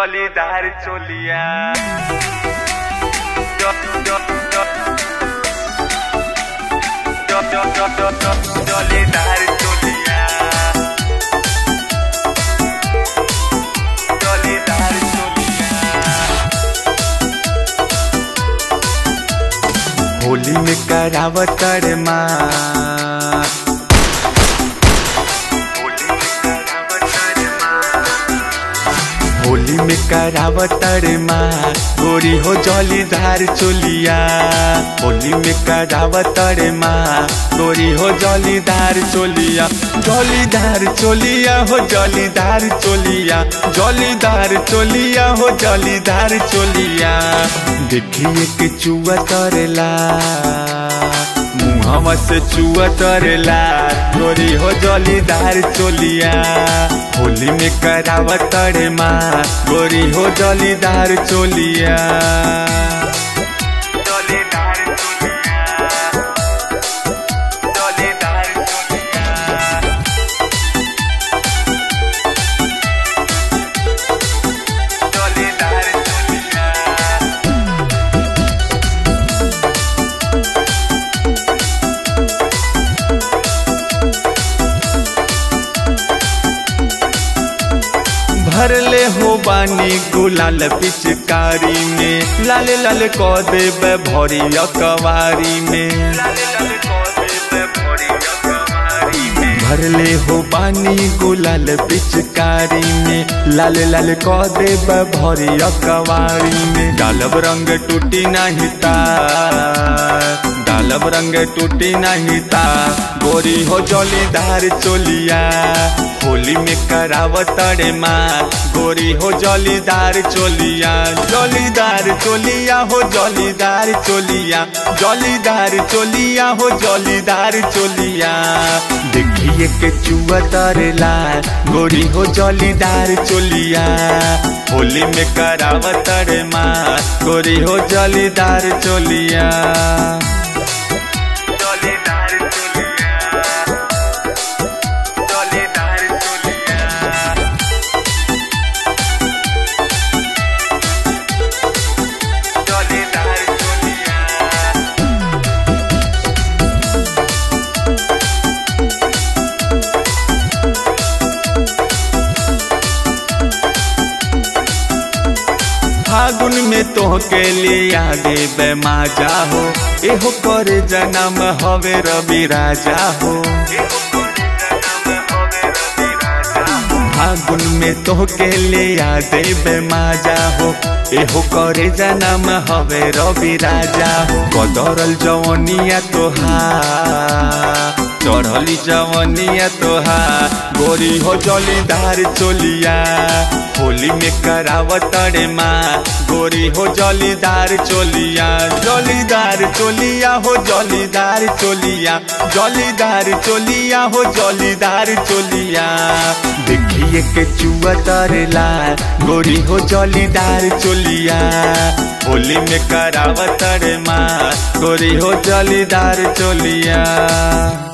জলিদার চলিয়া জ- জ- জ- জ- জ- জ- জ- জ- জলিদার চলিয়া জলিদার চলিয়া होली में करावत रे माँ होली में करावत रे माँ गोरी हो जलीदार चोलिया होली में करावत रे माँ गोरी हो जलीदार चोलिया जलीदार चोलिया हो जलीदार चोलिया जलीदार चोलिया हो जलीदार चोलिया देखिए के चुआ तरेला मुहवा से चुआ तरेला गोरी हो जलीदार चोलिया होली में करावत रे माँ गोरी हो जलीदार चोलिया जलीदार चोलिया जलीदार चोलिया जलीदार चोलिया भरले हो बानी गुलाल पिचकारी में लाल लाल क देवे भरी अकवारी में भरले हो बानी गुलाल पिचकारी में लाल लाल क देवे भरी अकवारी में डालब रंग टूटी नहीं तार डालब रंग टूटी नहीं ता गोरी हो जलीदार चोलिया होली में करावत रे माँ गोरी हो जलीदार चोलिया जलीदार चोलिया हो जलीदार चोलिया जलीदार चोलिया हो जलीदार चोलिया देखिए के चुआ तरेला गोरी हो जलीदार चोलिया होली में करावत रे माँ गोरी हो जलीदार चोलिया जलीदार चोलिया जलीदार चोलिया जलीदार चोलिया फागुन में तोहके लिए आगे बेमा जाहो एहो करे जन्म हवे रवि राजा हो फागुन में तोहके लिए आगे बेमा जाहो एहो करे जन्म हवे रवि राजा हो कदरल जवनिया तोहार चढ़ली जवनिया तोहा गोरी हो जलीदार चोलिया होली में करावत रे माँ गोरी हो जलीदार चोलिया जलीदार चोलिया हो जलीदार चोलिया जलीदार चोलिया हो जलीदार चोलिया देखिए के चुआ तरेला गोरी हो जलीदार चोलिया होली में करावत रे माँ गोरी हो जलीदार चोलिया